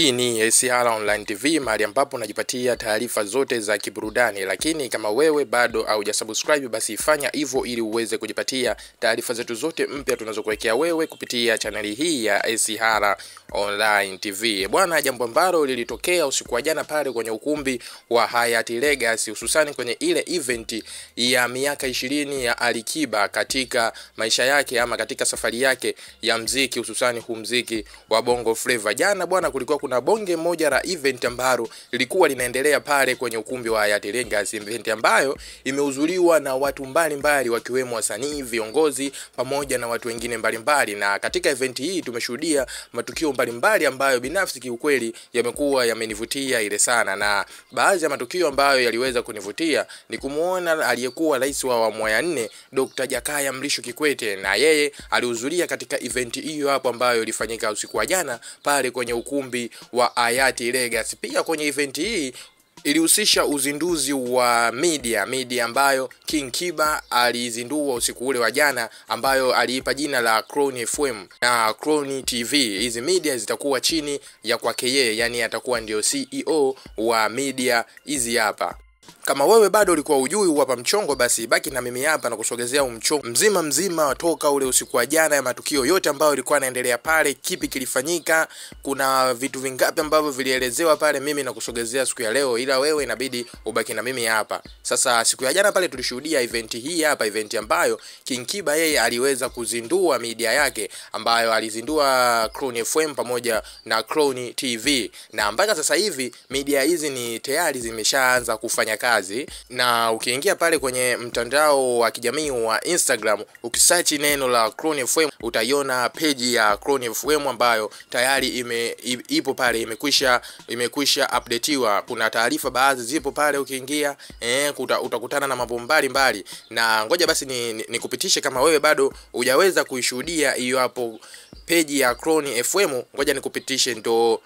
Hii ni SR Online TV mahali ambapo unajipatia taarifa zote za kiburudani, lakini kama wewe bado haujasubscribe basi fanya hivyo ili uweze kujipatia taarifa zetu zote mpya tunazokuwekea wewe kupitia chaneli hii ya SR Online TV. Bwana, jambo ambalo lilitokea usiku wa jana pale kwenye ukumbi wa Hyatt Legacy, hususani kwenye ile event ya miaka ishirini ya Alikiba katika maisha yake ama katika safari yake ya mziki, hususani huu mziki wa Bongo Flava. Jana bwana, kulikuwa kuna bonge moja la event ambalo lilikuwa linaendelea pale kwenye ukumbi wa Hyatt Legacy, event ambayo imehudhuriwa na watu mbalimbali wakiwemo wasanii, viongozi pamoja na watu wengine mbalimbali. Na katika event hii tumeshuhudia matukio mbalimbali ambayo binafsi kiukweli yamekuwa yamenivutia ile sana, na baadhi ya matukio ambayo yaliweza kunivutia ni kumwona aliyekuwa rais wa awamu ya nne Dr. Jakaya Mrisho Kikwete, na yeye alihudhuria katika event hiyo hapo ambayo ilifanyika usiku wa jana pale kwenye ukumbi wa Hyatt Legacy. Pia kwenye event hii ilihusisha uzinduzi wa media media ambayo King Kiba alizindua usiku ule wa jana, ambayo aliipa jina la Crown FM na Crown TV. Hizi media zitakuwa chini ya kwake yeye, yani atakuwa ndio CEO wa media hizi hapa. Kama wewe bado ulikuwa ujui hapa mchongo, basi baki na mimi hapa na kusogezea umchongo mzima mzima toka ule usiku wa jana, ya matukio yote ambayo ilikuwa yanaendelea pale, kipi kilifanyika, kuna vitu vingapi ambavyo vilielezewa pale, mimi na kusogezea siku ya leo, ila wewe inabidi ubaki na mimi hapa. Sasa siku ya jana pale tulishuhudia event hii hapa, event ambayo King Kiba yeye aliweza kuzindua media yake ambayo alizindua Crown FM pamoja na Crown TV, na mpaka sasa hivi media hizi ni tayari zimeshaanza kufanya kazi na ukiingia pale kwenye mtandao wa kijamii wa Instagram ukisearch neno la Crown FM utaiona peji ya Crown FM ambayo tayari ime, ipo pale imekwisha imekwisha updateiwa. Kuna taarifa baadhi zipo pale ukiingia, eh, kuta, utakutana na mambo mbalimbali, na ngoja basi nikupitishe ni, ni kama wewe bado hujaweza kuishuhudia hiyo hapo peji ya Crown FM, ngoja nikupitishe ndo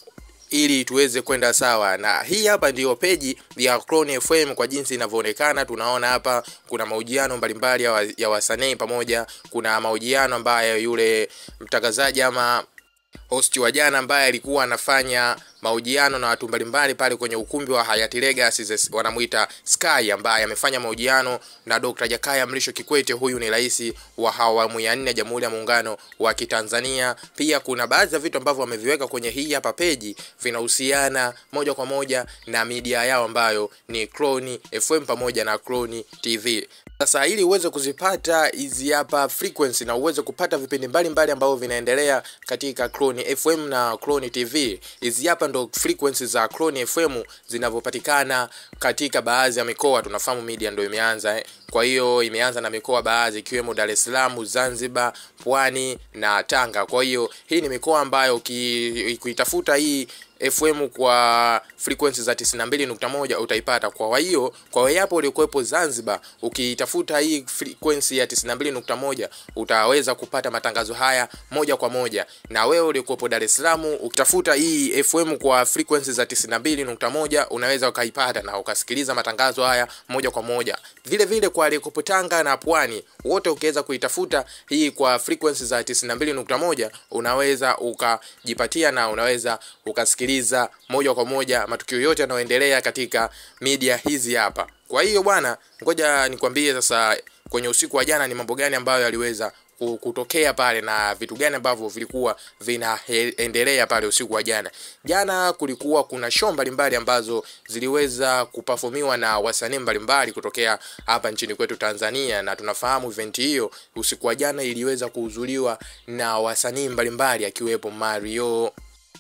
ili tuweze kwenda sawa. Na hii hapa ndiyo peji ya Crown FM kwa jinsi inavyoonekana. Tunaona hapa kuna mahojiano mbalimbali ya, wa, ya wasanii pamoja, kuna mahojiano ambayo yule mtangazaji ama host wa jana ambaye alikuwa anafanya mahojiano na watu mbalimbali pale kwenye ukumbi wa Hyatt Legacy, wanamuita Sky, ambaye amefanya mahojiano na Dr. Jakaya Mrisho Kikwete. Huyu ni rais wa awamu ya nne ya Jamhuri ya Muungano wa Kitanzania. Pia kuna baadhi ya vitu ambavyo wameviweka kwenye hii hapa peji vinahusiana moja kwa moja na media yao ambayo ni Crown FM pamoja na Crown TV. Sasa ili uweze kuzipata hizi hapa frequency na uweze kupata vipindi mbalimbali ambavyo vinaendelea katika Crown FM na Crown TV, hizi hapa ndo frequency za Crown FM zinavyopatikana katika baadhi ya mikoa. Tunafahamu media ndo imeanza eh. Kwa hiyo imeanza na mikoa baadhi ikiwemo Dar es Salaam, Zanzibar, Pwani na Tanga. Kwa hiyo hii ni mikoa ambayo ukitafuta hii FM kwa frequency za 92.1 utaipata. Kwa hiyo kwa wewe hapo uliokuwepo Zanzibar, ukitafuta hii frequency ya 92.1 utaweza kupata matangazo haya moja kwa moja, na wewe uliokuwepo Dar es Salaam ukitafuta hii FM kwa frequency za 92.1 unaweza ukaipata na ukasikiliza matangazo haya moja kwa moja. Vile vile kwa aliyekuwepo Tanga na Pwani wote ukiweza kuitafuta hii kwa frequency za 92.1 unaweza ukajipatia na unaweza ukasikiliza moja kwa moja matukio yote yanayoendelea katika media hizi hapa. Kwa hiyo bwana, ngoja nikwambie sasa kwenye usiku wa jana ni mambo gani ambayo yaliweza kutokea pale na vitu gani ambavyo vilikuwa vinaendelea pale usiku wa jana. Jana kulikuwa kuna show mbalimbali ambazo ziliweza kuperformiwa na wasanii mbalimbali kutokea hapa nchini kwetu Tanzania, na tunafahamu event hiyo usiku wa jana iliweza kuhudhuriwa na wasanii mbalimbali akiwepo Mario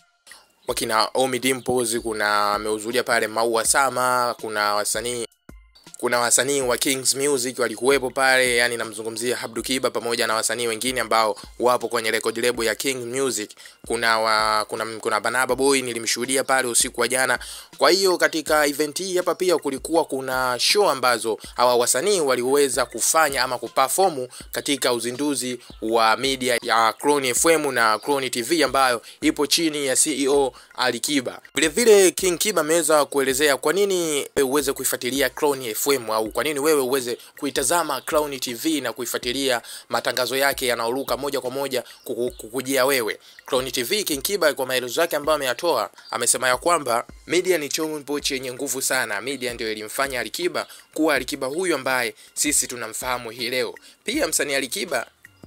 wakina Omi Dimples, kuna amehudhuria pale Maua Sama, kuna wasanii kuna wasanii wa Kings Music walikuwepo pale, yani namzungumzia Abdu Kiba pamoja na wasanii wengine ambao wapo kwenye record label ya King Music. Kuna wa, kuna kuna Banaba Boy nilimshuhudia pale usiku wa jana. Kwa hiyo katika event hii hapa pia kulikuwa kuna show ambazo hawa wasanii waliweza kufanya ama kuperform katika uzinduzi wa media ya Crown FM na Crown TV ambayo ipo chini ya CEO Ali Kiba. Vile vile King Kiba ameweza kuelezea kwa nini uweze kuifuatilia Crown FM FM au kwa nini wewe uweze kuitazama Clouds TV na kuifuatilia matangazo yake yanayoruka moja kwa moja kuku- kukujia wewe. Clouds TV King Kiba kwa maelezo yake ambayo ameyatoa amesema ya kwamba media ni chombo chenye nguvu sana. Media ndio ilimfanya Alikiba kuwa Alikiba huyu ambaye sisi tunamfahamu hii leo. Pia msanii Alikiba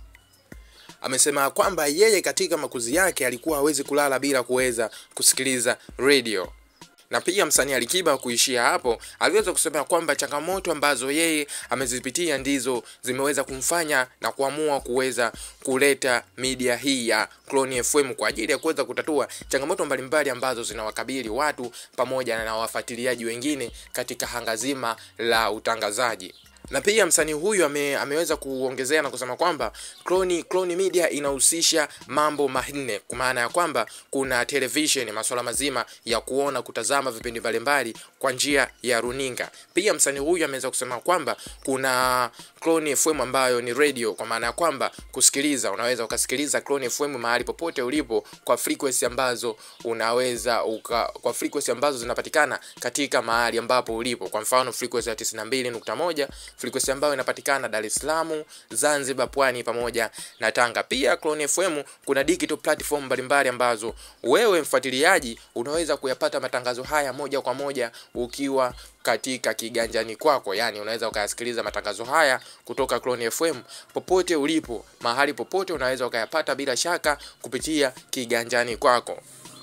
amesema kwamba yeye katika makuzi yake alikuwa hawezi kulala bila kuweza kusikiliza radio na pia msanii Alikiba kuishia hapo, aliweza kusema kwamba changamoto ambazo yeye amezipitia ndizo zimeweza kumfanya na kuamua kuweza kuleta media hii ya Clouds FM kwa ajili ya kuweza kutatua changamoto mbalimbali ambazo zinawakabili watu pamoja na wafuatiliaji wengine katika hanga zima la utangazaji na pia msanii huyu ame, ameweza kuongezea na kusema kwamba Clouds Clouds Media inahusisha mambo manne, kwa maana ya kwamba kuna television, masuala mazima ya kuona, kutazama vipindi mbalimbali kwa njia ya runinga. Pia msanii huyu ameweza kusema kwamba kuna Clouds FM ambayo ni radio, kwa maana ya kwamba kusikiliza, unaweza ukasikiliza Clouds FM mahali popote ulipo kwa frequency ambazo unaweza uka, kwa frequency ambazo zinapatikana katika mahali ambapo ulipo. Kwa mfano frequency ya 92.1 frequency ambayo inapatikana Dar es Salaam, Zanzibar, Pwani pamoja na Tanga. Pia Clouds FM kuna digital platform mbalimbali ambazo wewe mfuatiliaji unaweza kuyapata matangazo haya moja kwa moja ukiwa katika kiganjani kwako, yani unaweza ukayasikiliza matangazo haya kutoka Clouds FM popote ulipo, mahali popote unaweza ukayapata bila shaka kupitia kiganjani kwako.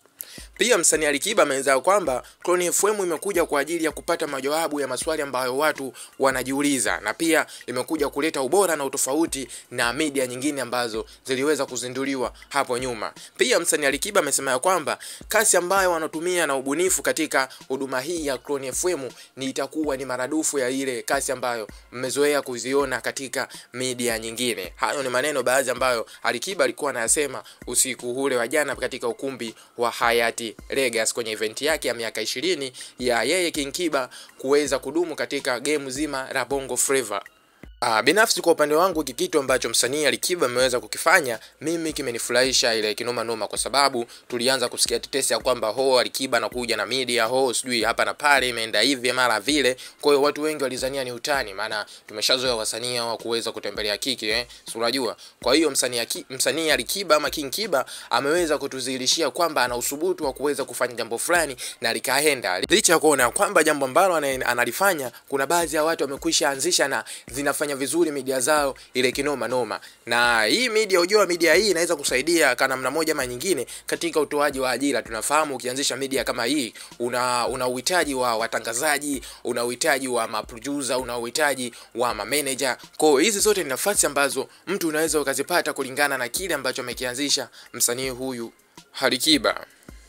Pia msanii Alikiba ameeleza kwamba Clouds FM imekuja kwa ajili ya kupata majawabu ya maswali ambayo watu wanajiuliza, na pia imekuja kuleta ubora na utofauti na media nyingine ambazo ziliweza kuzinduliwa hapo nyuma. Pia msanii Alikiba amesema ya kwamba kasi ambayo wanatumia na ubunifu katika huduma hii ya Clouds FM ni itakuwa ni maradufu ya ile kasi ambayo mmezoea kuziona katika media nyingine. Hayo ni maneno baadhi ambayo Alikiba alikuwa anayasema usiku ule wa jana katika ukumbi wa Hayati Legas kwenye event yake ya miaka ishirini ya yeye King Kiba kuweza kudumu katika game zima la Bongo Flava. Ah, binafsi kwa upande wangu hiki kitu ambacho msanii Alikiba ameweza kukifanya mimi kimenifurahisha ile kinoma noma, kwa sababu tulianza kusikia tetesi ya kwamba ho Alikiba anakuja na media ho sijui hapa na pale imeenda hivi mara vile. Kwa hiyo watu wengi walizania ni utani, maana tumeshazoea wasanii hao kuweza kutembelea kiki eh, si unajua. Kwa hiyo msanii Aki- msanii Alikiba ama King Kiba ameweza kutudhihirishia kwamba ana usubutu wa kuweza kufanya jambo fulani na likaenda, licha ya kuona kwamba jambo ambalo ana- analifanya kuna baadhi ya watu wamekwisha anzisha na zinafanya vizuri media zao ile kinoma noma. Na hii media, ujua media hii inaweza kusaidia kwa namna moja ama nyingine katika utoaji wa ajira. Tunafahamu ukianzisha media kama hii una una uhitaji wa watangazaji, una uhitaji wa maproducer, una uhitaji wa mameneja. Kwa hiyo hizi zote ni nafasi ambazo mtu unaweza ukazipata kulingana na kile ambacho amekianzisha msanii huyu Alikiba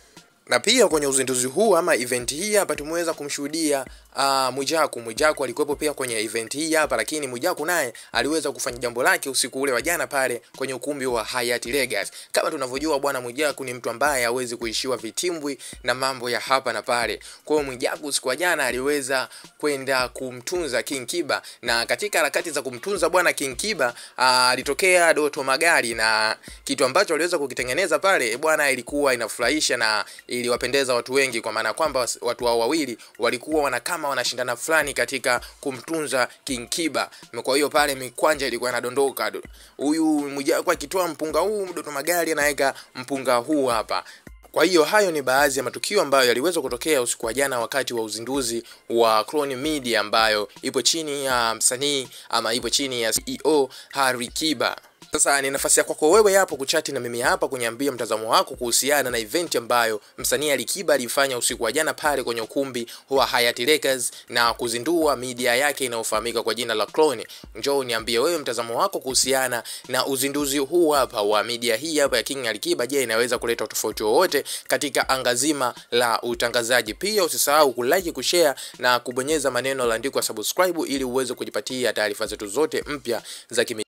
na pia kwenye uzinduzi huu ama event hii hapa tumeweza kumshuhudia uh, Mwijaku. Mwijaku alikuwepo pia kwenye event hii hapa, lakini Mwijaku naye aliweza kufanya jambo lake usiku ule wa jana pale kwenye ukumbi wa Hayati Legas. Kama tunavyojua bwana Mwijaku ni mtu ambaye hawezi kuishiwa vitimbwi na mambo ya hapa na pale. Kwa hiyo Mwijaku usiku wa jana aliweza kwenda kumtunza King Kiba, na katika harakati za kumtunza bwana King Kiba ah, alitokea Doto Magari, na kitu ambacho aliweza kukitengeneza pale bwana ilikuwa inafurahisha na iliwapendeza watu wengi, kwa maana kwamba watu hao wawili walikuwa wana kama wanashindana fulani katika kumtunza King Kiba. Kwa hiyo pale mikwanja ilikuwa inadondoka, huyu Mwijaku akitoa mpunga huu, Doto Magari anaweka mpunga huu hapa. Kwa hiyo hayo ni baadhi ya matukio ambayo yaliweza kutokea usiku wa jana wakati wa uzinduzi wa Clouds Media ambayo ipo chini ya msanii ama ipo chini ya CEO Alikiba. Sasa ni nafasi ya kwako wewe hapo kuchati na mimi hapa kuniambia mtazamo wako kuhusiana na event ambayo msanii Alikiba alifanya usiku wa jana pale kwenye ukumbi wa Hayati Lakers na kuzindua media yake inayofahamika kwa jina la Clouds. Njoo niambie wewe mtazamo wako kuhusiana na uzinduzi huu hapa wa media hii hapa ya King Alikiba. Je, inaweza kuleta tofauti wowote katika anga zima la utangazaji? Pia usisahau kulike, kushare na kubonyeza maneno yaliyoandikwa subscribe ili uweze kujipatia taarifa zetu zote mpya za kimi